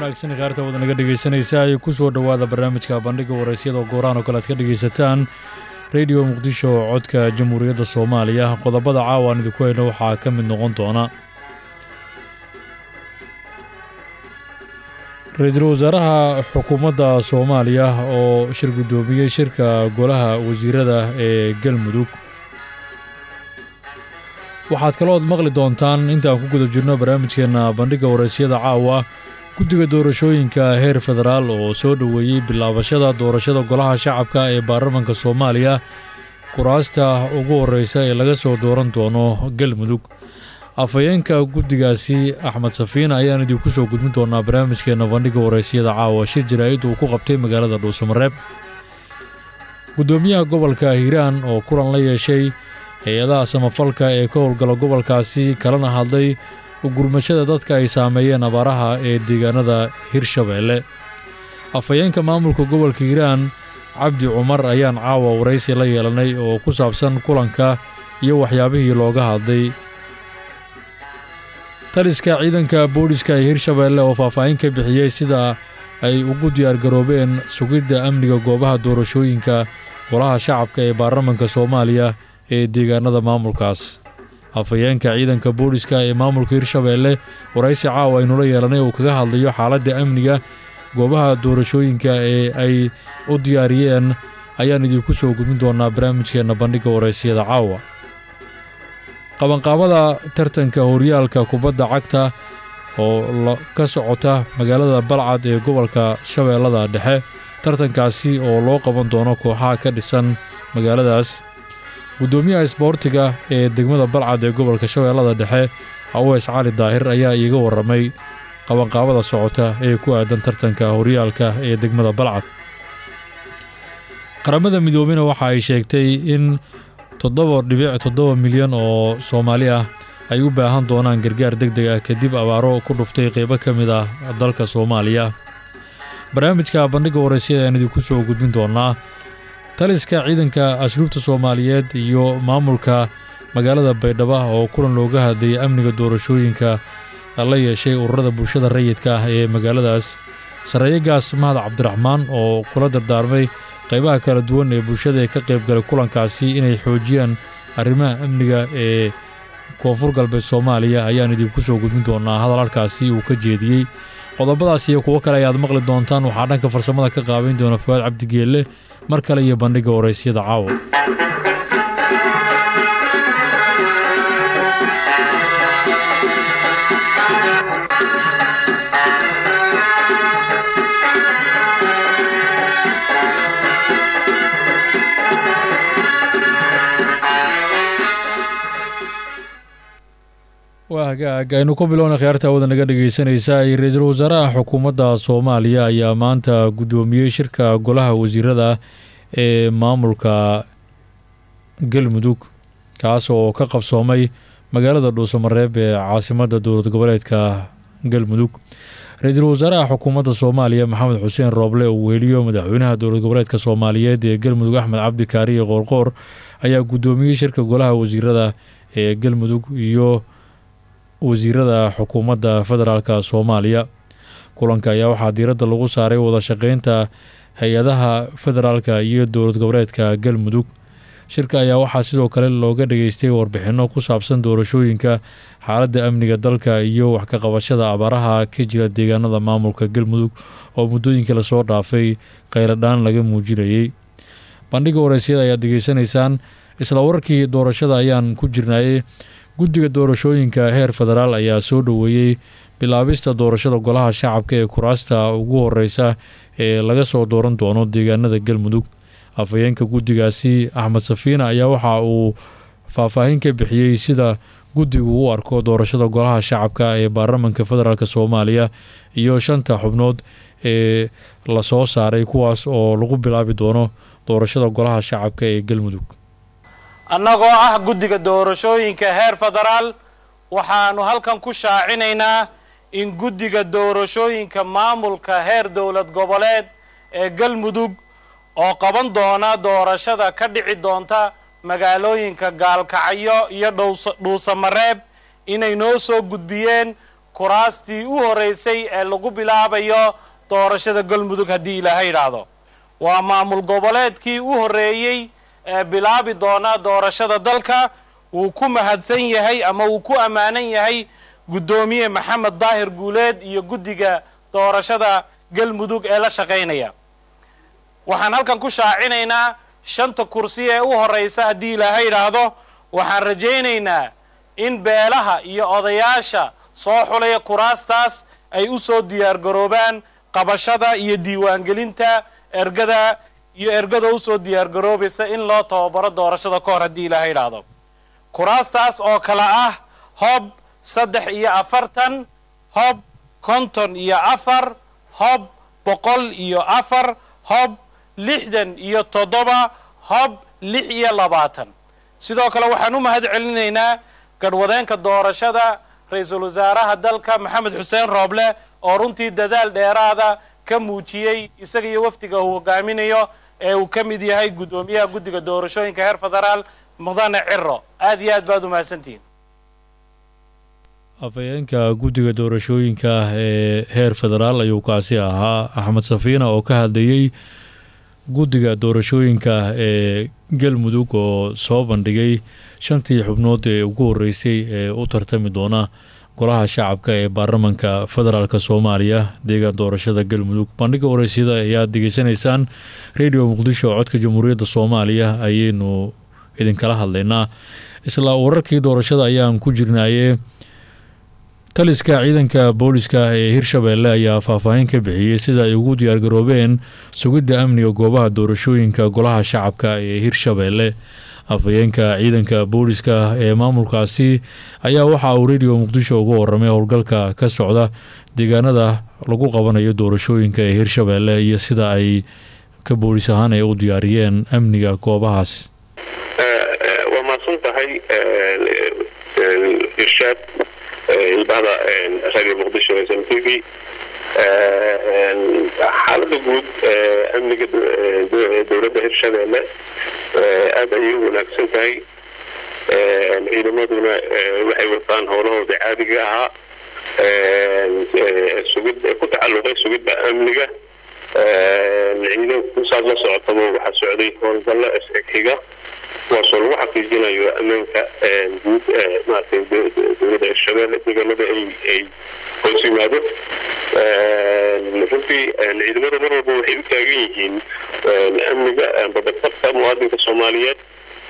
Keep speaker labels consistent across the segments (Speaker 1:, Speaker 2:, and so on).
Speaker 1: wanaagsan khaarta wada naga dhegaysanaysa ay ku soo dhowaada barnaamijka bandhigga waraysyada gooraan oo kale aad ka dhegaysataan rediyo muqdisho oo codka jamhuuriyadda soomaaliya qodobada caawa aan idinku hayno waxaa ka mid noqon doona ra-iisul wasaaraha xukuumadda soomaaliya oo shir guddoomiyey shirka golaha wasiirada ee galmudug waxaad kalood maqli doontaan intaan ku guda jirno barnaamijkeenna bandhigga waraysyada caawa guddiga doorashooyinka heer federaal oo soo dhoweeyey bilaabashada doorashada golaha shacabka ee baarlamanka soomaaliya kuraasta ugu horreysa ee laga soo dooran doono galmudug afhayeenka guddigaasi axmed safiin ayaan idinku soo gudbin doonaa barnaamijkeenna bandhigga waraysyada caawa shir jaraa'id uu ku qabtay magaalada dhuusamareeb guddoomiyaha gobolka hiiraan oo kulan la yeeshay hay-adaha samafalka ee ka howlgala gobolkaasi kalena hadlay ugurmashada dadka ay saameeyeen abaaraha ee deegaanada hirshabeelle afhayeenka maamulka gobolka hiiraan cabdi cumar ayaan caawa waraysi la yeelanay oo ku saabsan kulanka iyo waxyaabihii looga hadlay taliska ciidanka booliska ee hirshabeelle oo faahfaahin ka bixiyey sida ay ugu diyaargaroobeen sugidda amniga goobaha doorashooyinka golaha shacabka ee baarlamanka soomaaliya ee deegaanada maamulkaas afhayeenka ciidanka booliska ee maamulka hirshabeelle waraysi caawa aynula yeelanay uu kaga hadlayo xaaladda amniga goobaha doorashooyinka ee ay u diyaariyeen ayaan idinku soo gudbin doonaa barnaamijkeenna bandhigga waraysyada caawa qabanqaabada tartanka horyaalka kubadda cagta oo ka socota magaalada balcad ee gobolka shabeellada dhexe tartankaasi oo loo qaban doono kooxaha ka dhisan magaaladaas guddoomiyaha isboortiga ee degmada balcad ee gobolka shabeellada dhexe aweys cali daahir ayaa iiga warramay qabanqaabada socota ee ku aadan tartanka horyaalka ee degmada balcad qaramada midoobena waxa ay sheegtay in toddoba dhibic toddoba milyan oo soomaali ah ay u baahan doonaan gargaar deg deg ah kadib abaaro ku dhuftay qeybo ka mid ah dalka soomaaliya barnaamijka bandhigga waraysyada aan idinku soo gudbin doonaa taliska ciidanka asluubta soomaaliyeed iyo maamulka magaalada baydhabo oo kulan looga hadlayay amniga doorashooyinka la yeeshay ururada bulshada rayidka ah ee magaaladaas sarreeyagaas mahad cabdiraxmaan oo kula dardaarmay qaybaha kala duwan ee bulshada ee ka qaybgalay kulankaasi inay xoojiyaan arrimaha amniga ee koonfur galbeed soomaaliya ayaan idinku soo gudbin doonaa hadal halkaasi uu ka jeediyey qodobadaas iyo kuwo kale ayaad maqli doontaan waxaa dhanka farsamada ka qaabayn doona fuwaad cabdigeelle mar kale iyo bandhigga waraysyada caawa waa hagaag aynu ku bilowna khiyaarta wada naga dhegaysanaysa ra-iisul wasaaraha xukuumadda soomaaliya ayaa maanta guddoomiyey shirka golaha wasiirada ee maamulka galmudug kaas oo ka qabsoomay magaalada dhuusamareeb ee caasimadda dowlad goboleedka galmudug ra-iisul wasaaraha xukuumadda soomaaliya maxamed xuseen rooble uu weheliyo madaxweynaha dowlad goboleedka soomaaliyeed ee galmudug axmed cabdi kaariye qoorqoor ayaa guddoomiyey shirka golaha wasiirada ee galmudug iyo wasiirada xukuumadda federaalk soomaaliya kulanka ayaa waxaa diiradda lagu saaray wada shaqeynta hay-adaha federaalka iyo dowlad goboleedka galmudug shirka ayaa waxaa sidoo kale looga dhageystay warbixinno ku saabsan doorashooyinka xaaladda amniga dalka iyo wax ka qabashada abaaraha ka jira deegaanada maamulka galmudug oo muddooyinka lasoo dhaafay kheyradhaan laga muujinayey bandhigga waraysyada ayaad degeysanaysaan isla wararkii doorashada ayaan ku jirnayey guddiga doorashooyinka heer federaal ayaa soo dhoweeyey bilaabista doorashada golaha shacabka ee kuraasta ugu horeysa ee laga soo dooran doono deegaanada galmudug afhayeenka guddigaasi axmed safiina ayaa waxa uu faahfaahin ka bixiyey sida guddigu u arko doorashada golaha shacabka ee baarlamanka federaalk soomaaliya iyo shanta xubnood ee lasoo saaray kuwaas oo lagu bilaabi doono doorashada golaha shacabka ee galmudug
Speaker 2: annagoo ah guddiga doorashooyinka heer federaal waxaannu halkan ku shaacinaynaa in guddiga doorashooyinka maamulka heer dowlad goboleed ee galmudug oo qaban doona doorashada ka dhici doonta magaalooyinka gaalkacyo iyo dhuusamareeb inay noo soo gudbiyeen kuraastii u horraysay ee lagu bilaabayo doorashada galmudug haddii ilaahay idhaahdo waa maamul goboleedkii u horreeyey ee bilaabi doona doorashada dalka wuu ku mahadsan yahay ama wuu ku ammaanan yahay guddoomiye maxamed daahir guuleed iyo guddiga doorashada galmudug ee la shaqaynaya waxaan halkan ku shaacinaynaa shanta kursi ee u horraysa haddii ilaahay idhaahdo waxaan rajaynaynaa in beelaha iyo odayaasha soo xulaya kuraastaas ay u soo diyaargaroobaan qabashada iyo diiwaangelinta ergada iyo ergada u soo diyaargaroobaysa in loo tababaro doorashada ka hor haddii ilaahay idhaahdo kuraastaas oo kale ah hob saddex iyo afartan hob konton iyo afar hob boqol iyo afar hob lixdan iyo toddoba hob lix iyo labaatan sidoo kale waxaan u mahad celinaynaa garhwadeenka doorashada ra-iisul wasaaraha dalka maxamed xuseen rooble oo runtii dadaal dheeraada ka muujiyey isaga iyo wafdiga uu hogaaminayo ee uu ka mid yahay guddoomiyaha guddiga doorashooyinka heer federaal mudane ciro aad iyo aad baad u mahadsantihiin
Speaker 1: afhayeenka guddiga doorashooyinka ee heer federaal ayuu kaasi ahaa axmed safiina oo ka hadlayey guddiga doorashooyinka ee galmudug oo soo bandhigay shantii xubnood ee ugu horreysay ee u tartami doona golaha shacabka ee baarlamanka federaalk soomaaliya deegaan doorashada galmudug bandhiga wareysyada ayaad degeysanaysaan radio muqdisho codka jamhuuriyadda soomaaliya ayaynu idinkala hadlaynaa isla wararkii doorashada ayaan ku jirnaaye taliska ciidanka booliska ee hirshabeelle ayaa faahfaahin ka bixiyey sida ay ugu diyaargaroobeen sugidda amniga goobaha doorashooyinka golaha shacabka ee hirshabeelle afhayeenka ciidanka booliska ee maamulkaasi ayaa waxa uu radio muqdisho uga waramay howlgalka ka socda deegaanada lagu qabanayo doorashooyinka ee hirshabeelle iyo sida ay ka boolis ahaan ay u diyaariyeen amniga goobahaas
Speaker 3: waa mahadsan tahay irshaad ilbahda radio muqdisho s m t v xaalada guud amniga dowladda hirshabeelle aada ayay u wanaagsan tahay ciidamaduna waxay wataan howlahooda caadiga ahaa sugid ku tacalluqay sugidda amniga ciidanku saad la socotaba waxaa socday howlgallo isxiga kuwaasoo lagu xaqiijinayo ammaanka guud maaragtay dowladda hirshabeelle deegaanada ay ay hoos yimaado runtii ciidamada mar walba waxay u taagan yihiin amniga badabadka muwaadinka soomaaliyeed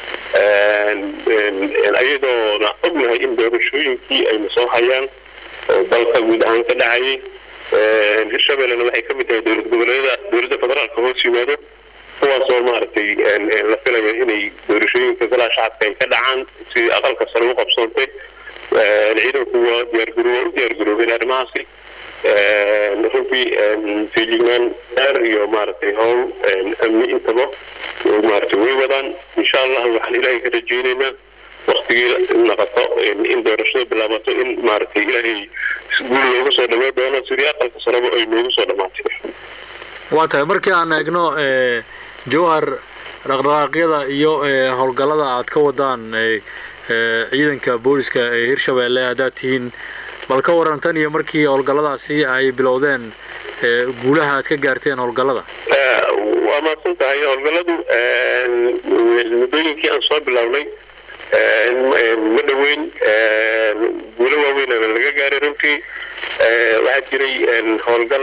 Speaker 3: ayadoona ognahay in doorashooyinkii ayna soo hayaan oo dalka guud ahaan ka dhacayay hirshabellena waxay ka mid tahay dowlad goboleedyada dowladda federaalka hoos yimaado kuwaasoo maaragtay la filayo inay doorashooyinka golaha shacabka ay ka dhacaan si aqalka sare u qabsoontay ciidanku waa diyaargaro waa u diyaargaroobeen arrimahaasi runtii feejignaan dheer iyo maaragtay howl amni intaba maaragtay way wadaan insha allah waxaan ilaahay ka rajeynaynaa waktigii naqato in doorashada bilaabato in maaragtay ilaahay guul looga soo dhamey doono sidii aqalka sareba ay noogu soo dhammaatay
Speaker 1: waa tahay markii aan eegno jowhar dhaqdhaqaaqyada iyo howlgallada aad ka wadaan ciidanka booliska ee hirshabeelle haddaad tihiin bal ka waran tan iyo markii howlgalladaasi ay bilowdeen guulaha aad ka gaarteen howlgallada
Speaker 3: waa mahadsan tahay howlgalladu muddooyinkii aan soo bilownay ma dhoweyn guulo waaweynana laga gaaray runtii waxaa jiray howlgal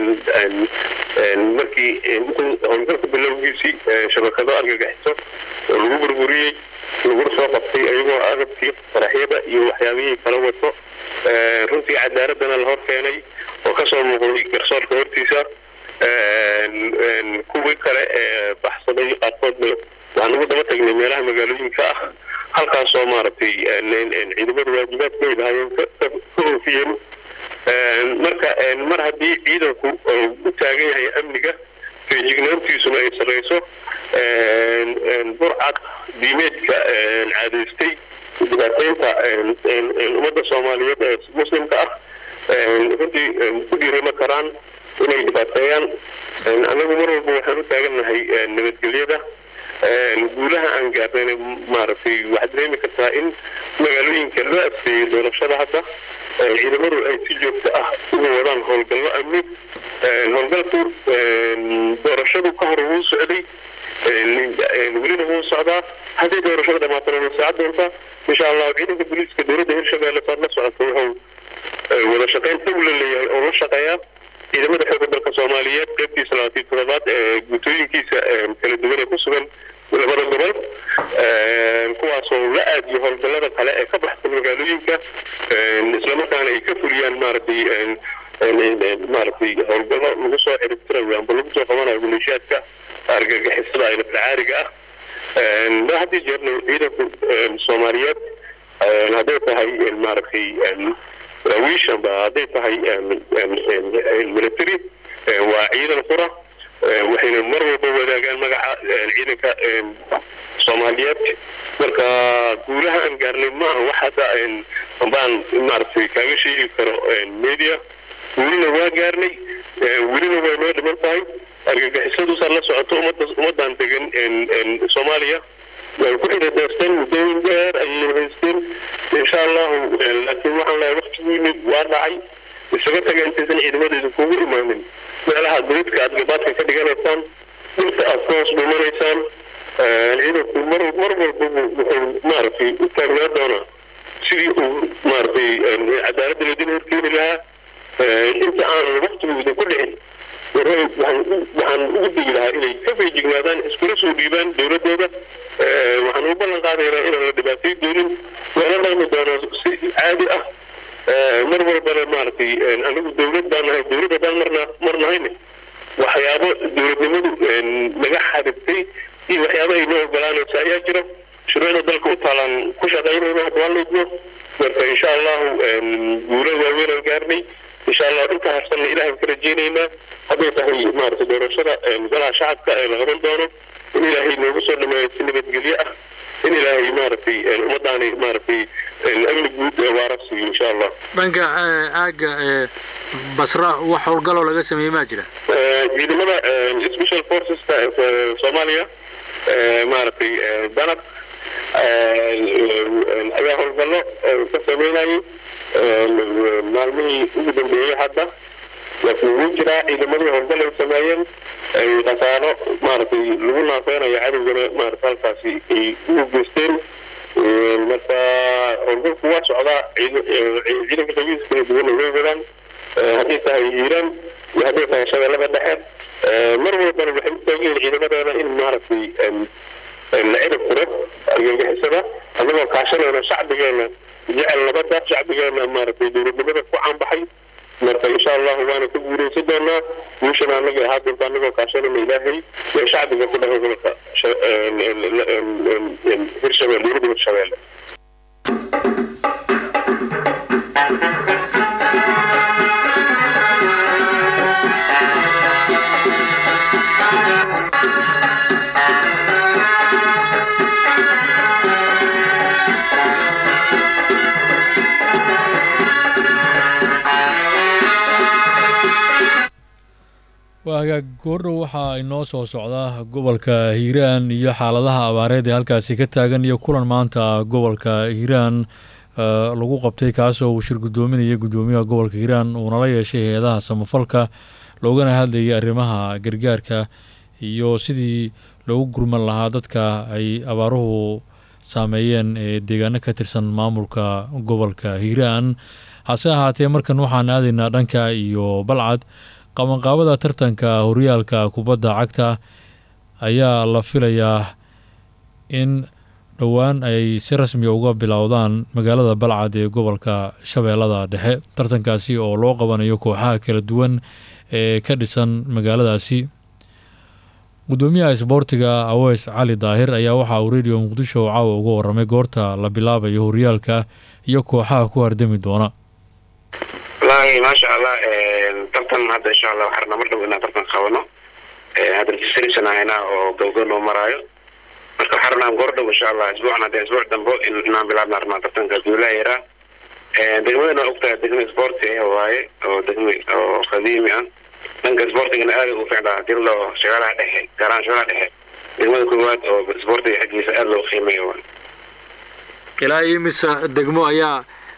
Speaker 3: markii howlgalka bilowgiisii shabakado argagaxiso oo lagu burburiyey lagu soo qabtay ayagoo agabkii qaraxyada iyo waxyaabihii kala wato runtii cadaaladana la hor keenay oo kasoo muuqday garsoorka hortiisa kuwii kale ee baxsaday qaarkoodna waxaan ugu daba tagnay meelaha magaalooyinka ah halkaasoo maaragtay ciidamada waajibaadkooda hayeen ka oofiyeen marka mar haddii ciidanku u taagan yahay amniga feejignaantiisuna ay sarreyso burcad diimeedka caadaystay dhibaateynta ummadda soomaaliyeed ee muslimka ah runtii ku dhiirama karaan inay dhibaateeyaan annagu mar walba waxaan u taagannahay nabadgelyada guulaha aan gaarnayna maaragtay waxaad dareemi kartaa in magaalooyinka loo adkeeyey doorashada hadda ciidamadu ay si joogto ah uga wadaan howlgallo amni howlgalku doorashadu ka hor wuu socday welina wuu socdaa haddii doorashada dhamaatana wuu socon doontaa insha allahu ciidanka booliiska dowladda hirshabelle saad la socota wuxuu wada shaqayn dhow la leeyahay oo la shaqeeyaa ciidamada xooga dalka soomaaliyeed qaybtiisa labaatan toddobaad ee guutooyinkiisa kala duwan ee ku sugan labada gobol kuwaasoo la aadiyo howlgallada kale ee ka baxsan magaalooyinka islamarkaana ay ka fuliyaan maaragtay maaragtay howlgallo lagu soo ciribtirayo amba lagu soo qabanayo maleeshiyaadka argagixisada ay naftacaariga ah ma haddii jeerna ciidanku soomaaliyeed hadday tahay maaragtay daraawiish amba hadday tahay military waa ciidan qura waxayna mar walba wadaagaan magaca ciidanka soomaaliyeed marka guulaha aan gaarnay maaha wax hadda ambaan maaragtay kaaga sheegi karo media welina waa gaarnay welina way noo dhiman tahay argagixisaduusaa la socoto ummadda ummaddan degan soomaaliya way ku xidhidaysteen muddooyin dheer ayay haysteen insha allahu laakiin waxaan leeyahay waktigiini waa dhacay isaga taga intaysan ciidamadeedu kugu imaanin meelaha dawidka aad gabaadka ka dhiganaysaan dhulka aad ka hoos dhumanaysaan ciidanku mar mar walba wuxuu maaragtay u taagnaa doonaa sidii uu maaragtay cadaaladda laydin horkeeni lahaa inta aan waktigooda ku dhicin waxaan ugu degi lahaa inay ka feejignaadaan iskula soo dhiibaan dowladooda waxaan u ballan qaadaynaa inaan la dhibaatay doonin loola dhaqmi doono si caadi ah mar walbana maaragtay anigu dowlad baan nahay dowlad haddaan marna mar nahayne waxyaabo dowladnimadu naga xadibtay iyo waxyaabo ay noo ogolaanaysa ayaa jira shuruucda dalka u taalaan ku shaqaynayna hadda waa laydmo marka insha allahu guulo waaweynaan gaarnay insha allah inta harsanna ilahay ka rajeynaynaa hadday tahay maaragtay doorashada golaha shacabka ee la qaban doono in ilaahay noogu soo dhameeyo si nabadgelyo ah in ilaahay maaragtay ummadaani maaragtay amni guud ee waara siiyo insha allah
Speaker 4: dhanka aagga basra wax howlgaloo laga sameeyey maa jira
Speaker 3: ciidamada special forceska soomaaliya maaragtay danab ayaa howlgallo ka sameynayay maalmihii ugu dambeeyey hadda laakiin wuu jiraa ciidamadii howlgal ay sameeyeen ay khasaaro maaragtay lagu naafeynayo cadowgana maarata halkaasi ay ugu geysteen marka howlgalku waa socdaa ciidanka qabiis kala duwana way wadaan hadday tahay hiiraan iyo hadday tahay shabeellada dhexe mar walbana waxay u taagan yihiin ciidamadeena in maaragtay la cirib furo argagixisada annagoo kaashanayna shacbigeena jecel nabadda shacbigeena maaragtay dowladnimada ku caanbaxay marka insha allahu waana ka guuraysan doonaa guushana annaga ahaa doonta annagoo kaashanayna ilaahay ee shacbiga ku dhahay gobolka hirshabelle dowladda hirshabelle
Speaker 1: waa hagaag goordhow waxaa inoo soo socda gobolka hiiraan iyo xaaladaha abaareed ee halkaasi ka taagan iyo kulan maanta gobolka hiiraan lagu qabtay kaasoo uu shir guddoominaya guddoomiyaha gobolka hiiraan uunala yeeshay hay-adaha samafalka loogana hadlayay arrimaha gargaarka iyo sidii loogu gurman lahaa dadka ay abaaruhu saameeyeen ee deegaano ka tirsan maamulka gobolka hiiraan hase ahaatee markan waxaan aadaynaa dhanka iyo balcad qabanqaabada tartanka horyaalka kubadda cagta ayaa la filayaa in dhowaan ay si rasmiya uga bilowdaan magaalada balcad ee gobolka shabeellada dhexe tartankaasi oo loo qabanayo kooxaha kala duwan ee ka dhisan magaaladaasi gudoomiyaha isboortiga aweys cali daahir ayaa waxaa uu radio muqdisho caawa uga waramay goorta la bilaabayo horyaalka iyo kooxaha ku hardami doona
Speaker 5: wallaahi maasha allah tartan hadda insha allah waxaan rabnaa mar dhow inaan tartan qabano hadda registration ahayna oo gowgow noo maraayo marka waxaan rabnaa goor dhow insha allah isbuucan hadda isbuuc dambo inaan bilaabna rabnaa tartanka duulaha yaraa degmadana waa ogtahay degma sporti ah waaye oo degma oo qadiimi ah dhanka sportigana aada ugu ficnaa hadii loo shagaalaha dhexe gaaraan shagaalaha dhexe degmada koowaad oo sportiga xaggiisa aada loo qiimeeyo
Speaker 4: ilaa imisa degmo ayaa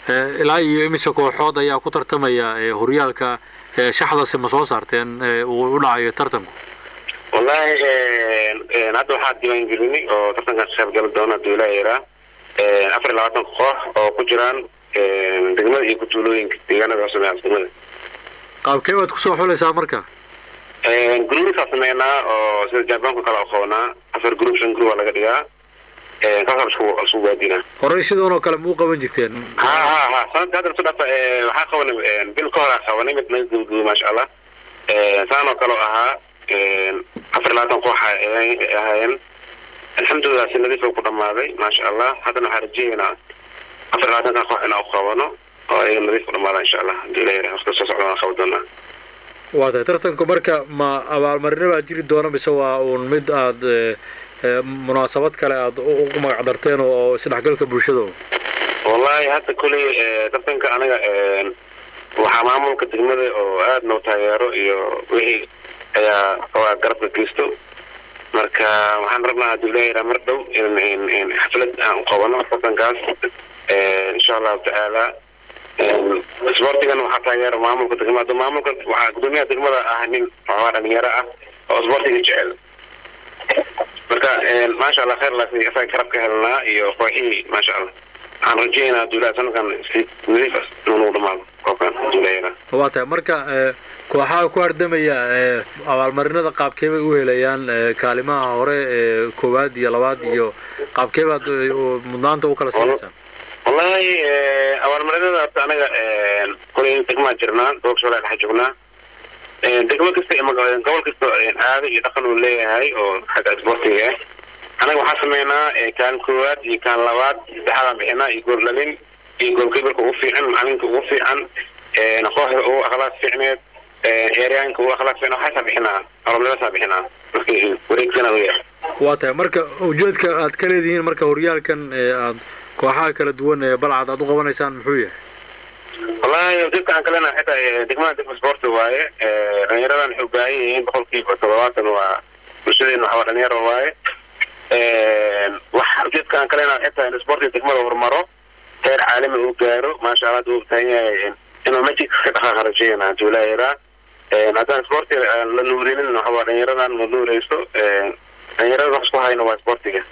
Speaker 4: ilaa iyo imise kooxood ayaa ku tartamaya horyaalka shaxdase ma soo saarteen uu u dhacayo tartanku
Speaker 5: wallahi hadda waxaa diiwaangelinay oo tartankan ka qayb gali doona haduu ilaa yaraa afar iyo labaatan koox oo ku jiraan degmada iyo kutuulooyinka deegaanada hoose degmada
Speaker 4: qaabkee baad kusoo xulaysaa marka
Speaker 5: gruubsaa sameynaa oo sida jaabaanka kale aqoonaa afar group shan group aa laga dhigaa kaasaa isku isku waadinaa
Speaker 4: horey sidoon oo kale ma u qaban jirteen
Speaker 5: ha ha ha sanadka hadda isu dhafa waxaa qabanay bil ka hor aa qabanay mid naga gubgubo maasha allah saan oo kale ahaa afar iyo labaatan koox ahaayeen alxamdulilah si nadiif ku dhamaaday maasha allah haddana waxaa rajeeynaa afar iyo labaatanka koox inaan u qabano oo ayaga nadiif ku dhamaada insha allah hadii la yara waqti soo socda waan qaban doonaa
Speaker 4: waa tahay tartanku marka ma abaalmarino baa jiri doona mise waa uun mid aad munaasabad kale aad ugu magac darteen oo isdhexgalka bulshada
Speaker 5: wallahi hadda kuley tartanka aniga waxaa maamulka degmada oo aad noo taageero iyo wixii ayaa waa garabka geysto marka waxaan rabnaa hadduu ilaahay mar dhow in xaflad aan u qabano tartankaas insha allahu tacaala sportigan waxaa taageera maamulka degmada maamulka waxaa gudoomiyaha degmada ah nin waxaa dhalinyaro ah oo sportiga jecel marka maasha allah khayr laasi isaga garab ka helnaa iyo kooxihii maasha allah waxaan rajeynaa hadduu ilahay sanadkan si nadiif inuu dhamaado koobkan hadduu ilahay
Speaker 4: waa tahay marka kooxaha ku hardamaya abaalmarinada qaabkee bay u helayaan kaalimaha hore ee koowaad iyo labaad iyo qaabkee baad mudnaanta u kala siinaysaan
Speaker 5: wallahi abaalmarinada horta anaga kulay degmaa jirnaa gobolka shabellaha dhexe joognaa degmo kasta gobol kasta caado iyo dhaqan uu leeyahay oo xagga sportiga ah anaga waxaa sameynaa kaan koowaad iyo kaan labaad saddexaadaan bixinaa iyo goordhalin iyo goolkeebarka ugu fiican macalinka ugu fiican kooxda ugu akhlaaq fiicneed ciyaaryaanka ugu akhlaaq fiicneed waxaasaa bixinaa abaalmarinadaasaa bixinaa marka wareegsana u yahay
Speaker 4: waa tahay marka ujeedka aad ka leedihiin marka horyaalkan aad kooxaha kala duwan ee balcad aad u qabanaysaan muxuu yahay
Speaker 5: wallahi ujeedka aan kalena xitaa degmada degma sporti waaye dhalinyaradan waxay u baahan yihiin boqolkiiba toddobaatan waa bulshadeena waxaa dhalinyaro waaye wax ujeedka aan kalena xitaa in sportiga degmada horumaro heer caalami uu gaaro maasha allah hadda uu baahan yahay inuu magic ka dhaqaaqa rajeyna hadduu ilaahiraa haddaan sportiga la nuurinin waxaa dhalinyaradan ma nuureyso dhalinyarada wax isku hayno waa sportiga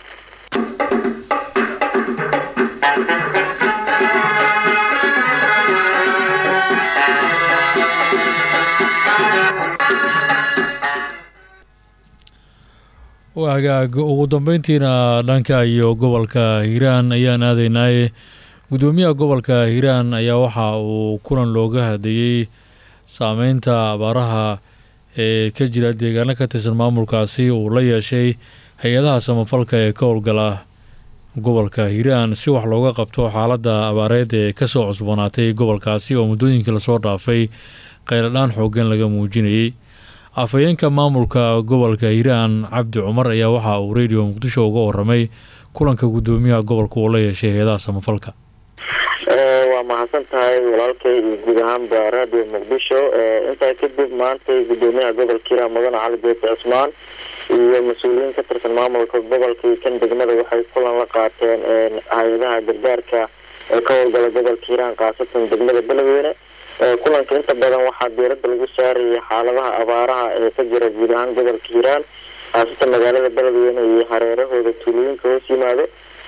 Speaker 1: hagaag ugu dambeyntiina dhanka iyo gobolka hiiraan ayaan aadaynaaye guddoomiyaha gobolka hiiraan ayaa waxa uu kulan looga hadlayey saameynta abaaraha ee ka jira deegaano ka tirsan maamulkaasi uu la yeeshay hay-adaha samafalka ee ka howlgala gobolka hiiraan si wax looga qabto xaaladda abaareed ee kasoo cusboonaatay gobolkaasi oo muddooyinkii lasoo dhaafay qayladhaan xooggan laga muujinayey afhayeenka maamulka gobolka hiiraan cabdi cumar ayaa waxa uu radio muqdisho uga waramay kulanka guddoomiyaha gobolka uu la yeeshay hay-adaha samafalka
Speaker 6: waa mahadsan tahay walaalkay iyo guud ahaanba radio muqdisho intaa kadib maantay guddoomiyaha gobolka hiiraan mudane cali beete cismaan iyo mas-uuliyiin ka tirsan maamulka gobolka iyo kan degmada waxay kulan la qaateen hay-adaha gargaarka ee ka howlgala gobolka hiiraan khaasatan degmada beledweyne kulanka inta badan waxaa diirada lagu saarayay xaaladaha abaaraha ee ka jira guud ahaan gobolka hiiraan khaasatan magaalada beledweyne iyo hareerahooda tuulooyinka hoos yimaado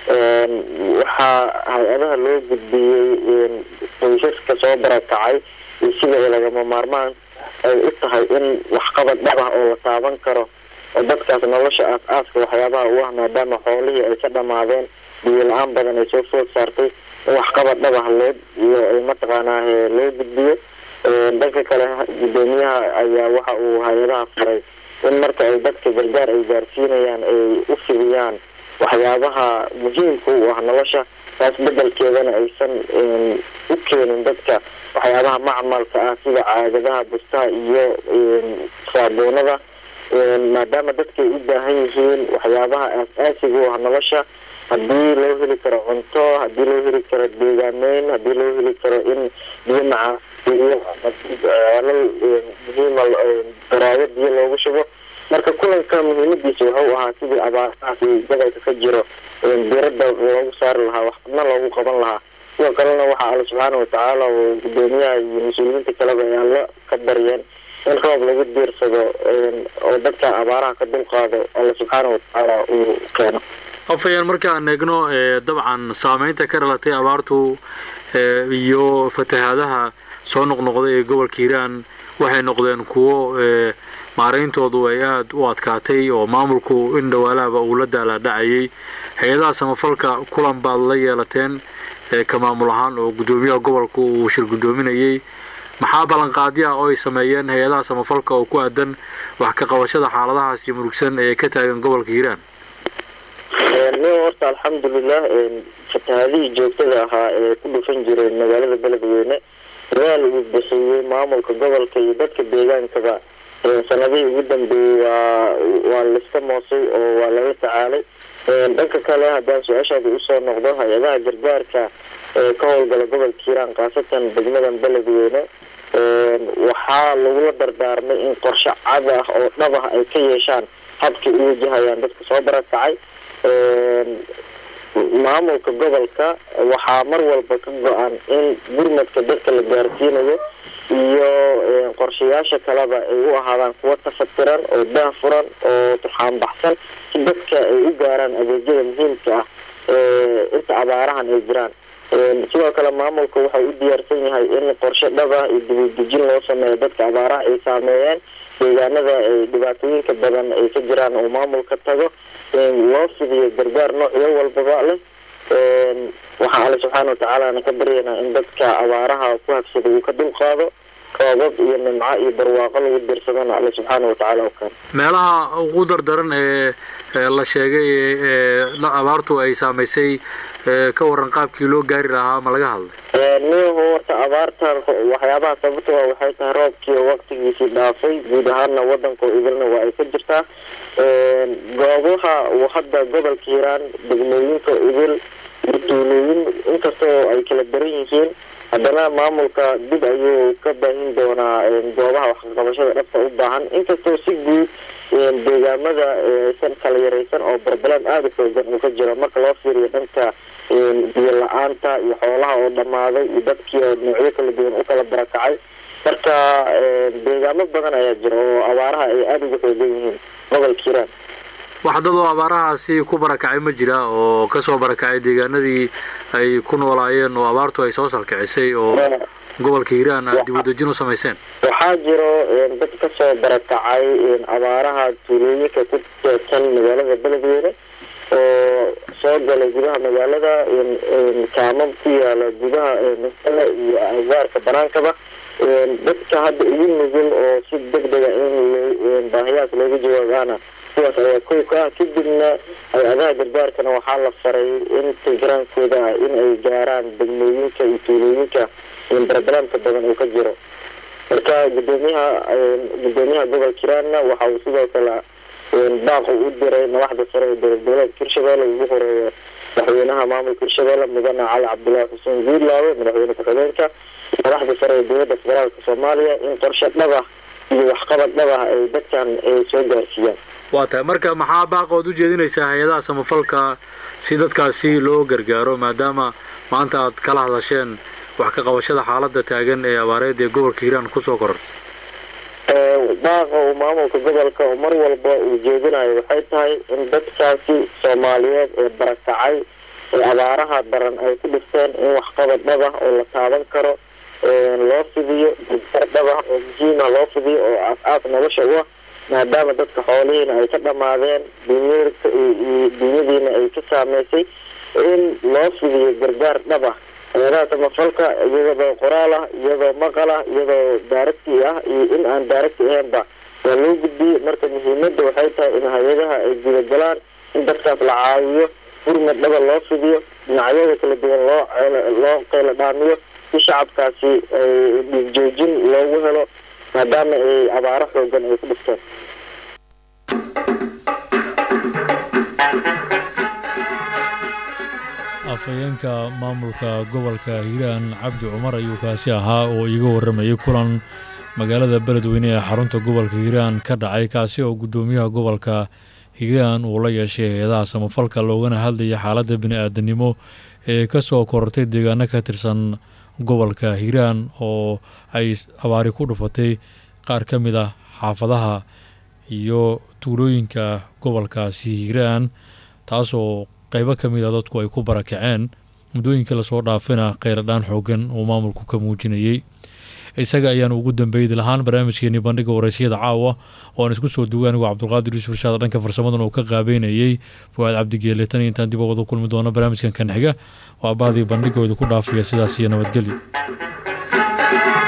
Speaker 6: waxaa hay-adaha loo gudbiyey qoysaska soo barakacay iyo sida lagama maarmaan ay u tahay in waxqabad dhab ah oo la taaban karo oo dadkaas nolosha aas-aaska waxyaabaha u ah maadaama xoolihii ay ka dhamaadeen biyo la-aan badan ay soo food saartay in waxqabad dhab ah loo iyo mataqaanaa loo gudbiyo dhanka kale guddoomiyaha ayaa waxa uu hay-adaha faray in marka ay dadka gargaar ay gaarsiinayaan ay u fidiyaan waxyaabaha muhiimka u ah nolosha taas bedelkeedana aysan u keenin dadka waxyaabaha macmalka ah sida caagadaha bustaha iyo saabuunada maadaama dadkay u baahan yihiin waxyaabaha aas-aasiga u ah nolosha haddii loo heli karo cunto haddii loo heli karo deegaameyn haddii loo heli karo in biyo macaalo muhiima daraayo biyo loogu shubo marka kulanka muhiimadiisa wuxuu ahaa sidii abaarahaasi gobolka ka jiro dirada loogu saari lahaa waxna loogu qaban lahaa sidoo kalena waxaa alla subxaana watacaala oo gudoomiyaha iyo mas-uuliyiinta kaleba ay alla ka baryeen in roob lagu diirsado oo dadka abaaraha ka dulqaado alla subxaana watacaala uu keeno
Speaker 4: afayaan markaan eegno dabcan saameynta ka dhalatay abaartu iyo fatahaadaha soo noqnoqday ee gobolka hiiraan waxay noqdeen kuwo maarayntoodu ay aada u adkaatay oo maamulku in dhawaalahaba uu la daalaadhacayay hay-adaha samafalka kulan baad la yeelateen ka maamul ahaan oo guddoomiyaha gobolka uu shir guddoominayay maxaa ballanqaadyo ah oo ay sameeyeen hay-adaha samafalka oo ku aadan wax ka qabashada xaaladahaasi murugsan ee ka taagan gobolka hiiraan
Speaker 6: nin horta alxamdulilah fatahaadihii joogtada ahaa ee ku dhufan jiray magaalada beledweyne dadaal uu bixiyey maamulka gobolka iyo dadka deegaankaba sanadihii ugu dambeeyey waa waa laiska moosay oo waa lala tacaalay dhanka kale haddaan su-aashaada usoo noqdo hay-adaha gargaarka ee ka howlgala gobolka hiiraan khaasatan degmadan beledweyne waxaa lagula dardaarmay in qorshe cad ah oo dhab ah ay ka yeeshaan habkay u wajahayaan dadka soo barakacay maamulka gobolka waxaa mar walba ka go-an in gurmadka dadka la gaarsiinayo iyo qorshayaasha kaleba ay u ahaadaan kuwo tafatiran oo daahfuran oo turxaan baxsan si dadka ay u gaaraan adeegyada muhiimka ah inta abaarahan ay jiraan sidoo kale maamulka waxau u diyaarsan yahay in qorshe dhab ah iyo dibadejin loo sameeyo dadka abaaraha ay saameeyeen deegaanada ay dhibaatooyinka badan ay ka jiraan oo maamulka tago loo fidiyo gargaar noocyo walbaba leh waxaa alle subxaana watacaalana ka baryaynaa in dadka abaaraha ku habsada uu ka dulqaado roobab iyo nimco iyo barwaaqo lagu dirsadana alle subxaana watacaala u keeno
Speaker 4: meelaha ugu dardaran ee la sheegay ee abaartu ay saamaysay ka waran qaabkii loo gaari lahaa ma laga hadlay
Speaker 6: niyahu horta abaartan waxyaabaha sababta waa waxay tahay roobkii waqtigiisii dhaafay guud ahaana wadanka idilna waa ay ka jirtaa goobaha uu hadda gobolka hiiraan degmooyinka idil iyo tuulooyin inkastoo ay kala daran yihiin haddana maamulka dib ayuu ka baahin doonaa goobaha waxqabashada dhabta u baahan inkastoo si guud deegaamada aysan kala yaraysan oo barbalan aada u xoogan uu ka jiro marka loo fiiriyo dhanka biyo la-aanta iyo xoolaha oo dhammaaday iyo dadkii oo noocyo kala duwan u kala barakacay marka deegaamo badan ayaa jira oo abaaraha ay aada uga xoogan yihiin gobolka hiiraan
Speaker 4: wax dad oo abaarahaasi ku barakacay ma jira oo kasoo barakacay deegaanadii ay ku noolaayeen oo abaartu ay soo salkicisay oo gobolka hiiraan aad dib udejin u samayseen
Speaker 6: waxaa jiro dad kasoo barakacay abaaraha tuulooyinka ku teedsan magaalada beledweyne oo soo galay gudaha magaalada kaamam ku yaala gudaha masale iyo agaarka banaankaba dadka hadda ugu nugul oo si deg dega in baahiyahaas looga jawaabaana kuwaas ayaa kow ka ah kadibna hay-adaha gargaarkana waxaa la faray in tigiraankooda ah in ay gaaraan degmooyinka iyo tuulooyinka barbalaamka badan uu ka jiro marka gudoomiyaha gudoomiyaha gobolka hiiraanna waxa uu sidoo kale baaq u diray madaxda sare ee dowlad goboleedka hirshabelle ugu horeeya madaxweynaha maamulka hirshabelle mudane cali cabdullaahi xuseen guurlaawe madaxweyne ku-xigeenka madaxda sare ee dowladda federaalka soomaaliya in qorshe dhab ah iyo waxqabad dhab ah ay dadkan soo gaarsiiyaan
Speaker 4: waa tahay marka maxaa baaqood u jeedinaysaa hay-adaha samafalka si dadkaasi loo gargaaro maadaama maanta aad kala hadasheen wax ka qabashada xaaladda taagan ee abaareed ee gobolka hiiraan kusoo korortay
Speaker 6: baaqa uu maamulka gobolka mar walba uu jeedinayo waxay tahay in dadkaasi soomaaliyeed ee barakacay ee abaaraha daran ay ku dhifteen in waxqabad dhab ah oo la taaban karo loo fidiyo gargaar dhab ah oo muhiima loo fidiyo oo aas-aas nolosha u ah maadaama dadka xoolihiina ay ka dhammaadeen dunyarka dunyadiina ay ka saameysay in loo fidiyo gargaar dhab ah hay-adaha samafalka iyadoo qoraal ah iyadoo maqal ah iyadoo daaragti ah iyo in aan daaragti ahaynba waa loo gudbiyey marka muhiimada waxay tahay in hay-adaha ay gudagalaan in dadkaas la caawiyo gurmad dhaba loo fidiyo dhinacyada kala duwan loo loo qeyla dhaamiyo si shacabkaasi ay dhiigjoojin loogu helo maadaama ay abaaro xoogan ay ku dhifteen
Speaker 1: afhayeenka maamulka gobolka hiiraan cabdi cumar ayuu kaasi ahaa oo iiga warramayay kulan magaalada beledweyne ee xarunta gobolka hiiraan ka dhacay kaasi oo guddoomiyaha gobolka hiiraan uu la yeeshay hay-adaha samafalka loogana hadlaya xaaladda bini-aadanimo ee kasoo korortay deegaano ka tirsan gobolka hiiraan oo ay abaari ku dhufatay qaar ka mid ah xaafadaha iyo tuulooyinka gobolkaasi hiiraan taasoo qeybo ka mid a dadku ay ku barakaceen muddooyinkii lasoo dhaafina kheyradhaan xoogan uu maamulku ka muujinayey isaga ayaanu ugu dambeeydi lahaan barnaamijkeenii bandhiga waraysiyada caawa oo aan isku soo duway anigoo cabdulqaadir yuusuf irshaad dhanka farsamadan uu ka qaabeynayey fuaad cabdigeele tan iyo intaan dib wada kulmi doono barnaamijkan kan xiga waa baadii bandhigooda ku dhaafaya sidaas iyo nabadgelyo